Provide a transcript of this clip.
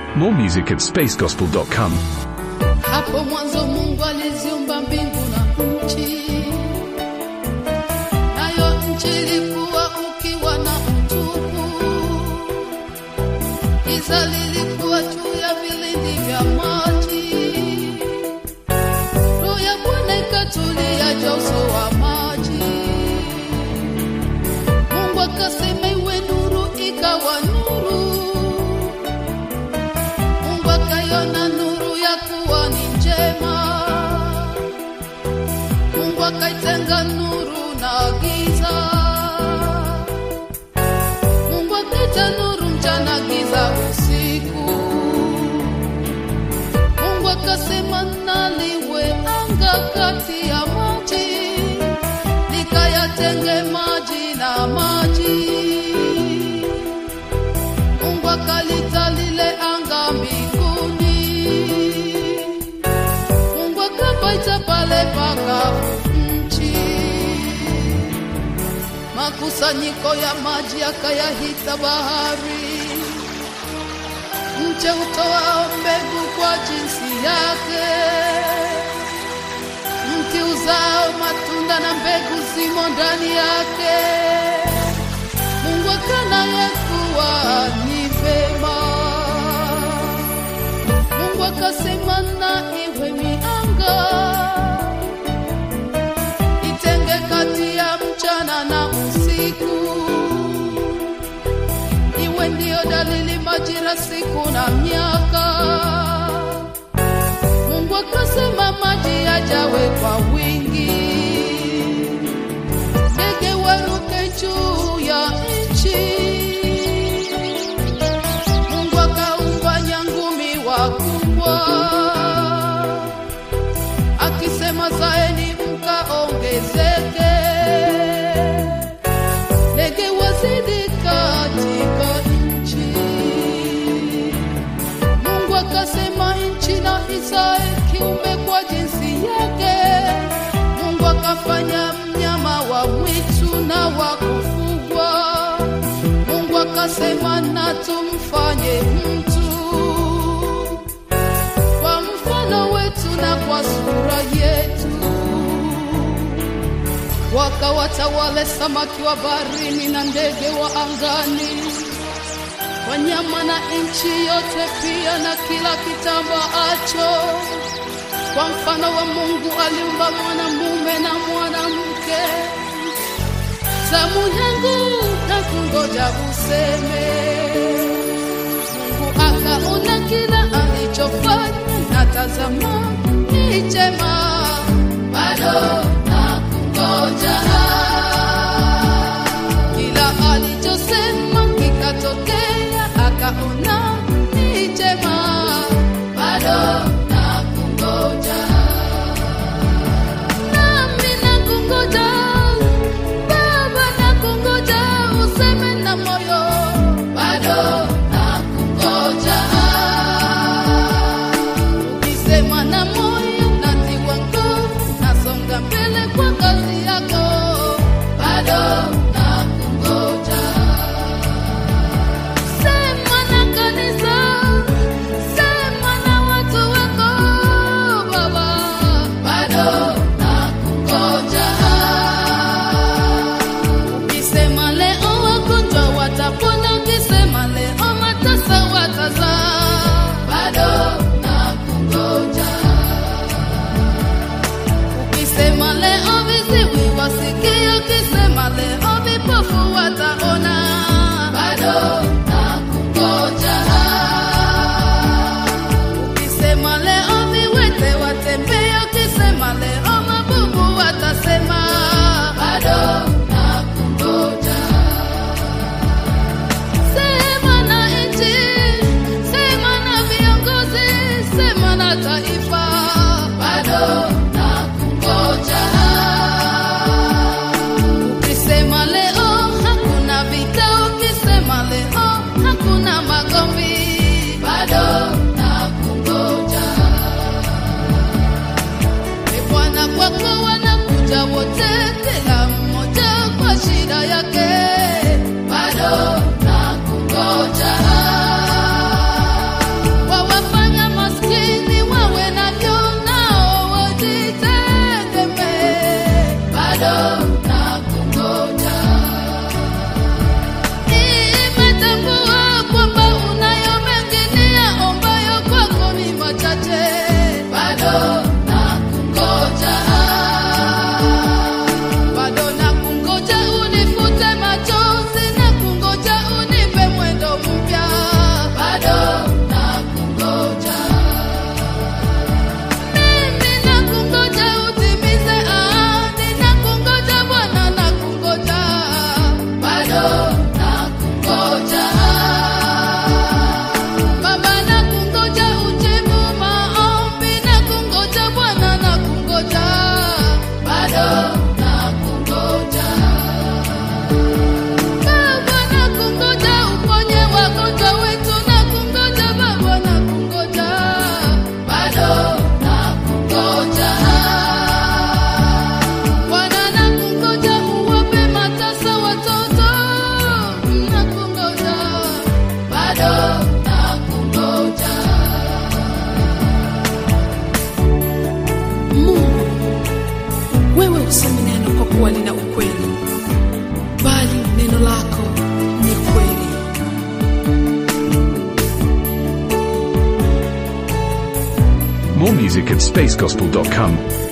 More music at spacegospel.com. Hapo mwanzo Mungu aliziumba mbingu na nchi, nayo nchi ilikuwa ukiwa na utupu, giza lilikuwa juu ya vilindi vya maji, roho ya Bwana ikatulia juu ya uso wa maji. Mungu akasema iwe nuru, ikawa nuru. Mungu akaiona nuru ya kuwa ni njema. Mungu akaitenga nuru na giza. Mungu akaita nuru mchana, giza usiku. Mungu akasema na liwe anga kati ya maji, likayatenge maji na maji. Mungu akalita lile anga mbinguni. Mungu akapaita pale pakavu nchi. Makusanyiko ya maji akayahita bahari. Mche utoao mbegu kwa jinsi yake, mti uzao matunda na mbegu zimo ndani yake. Mungu akanaye kuwa ni vema. Mungu akasema na iwe mianga itenge kati ya mchana na usiku, iwe ndiyo dalili majira, siku na miaka. Mungu akasema maji yajawe kwa wingi ndege waruke juu ya nchi. Mungu akaumba nyangumi wakubwa, akisema zaeni mkaongezeke, ndege wazidi katika nchi. Mungu akasema nchi na izae kiume kwa jinsi yake. Mungu akafanya mnyama wa mwitu na wa kufugwa. Mungu akasema na tumfanye mtu kwa mfano wetu na kwa sura yetu, wakawatawale samaki wa baharini na ndege wa angani wanyama na nchi yote pia na kila kitambaacho. Kwa mfano wa Mungu aliumba mwanamume na mwanamke. Zamu yangu na kungoja useme. Mungu akaona kila alichofanya, na tazama ni chema, bado na kungoja kila alichosema kikatokea, akaona ni chema, bado na kungoja. Nami nakungoja, Baba nakungoja, useme na moyo, bado nakungoja. Ukisema na moyo natiwa nguvu, nasonga mbele kwa kazi yako, bado nakungoja. Sema na kanisa, sema na watu wako Baba, bado nakungoja. Ukisema leo wagonjwa watapona, ukisema leo matasa watazaa, bado nakungoja. Ukisema leo viziwi wasikie, ukisema leo vipofu wataona, bado nakungoja. Ukisema leo viwete watembee, ukisema leo mabubu watasema, bado nakungoja. Sema na nchi, sema na viongozi, sema na taifa, bado nakungoja. Ukisema leo hakuna vita, ukisema leo hakuna magomvi, bado nakungoja. E Bwana, kwako wanakuja wote, kila mmoja kwa shida yake, bado nakungoja. More music at spacegospel.com.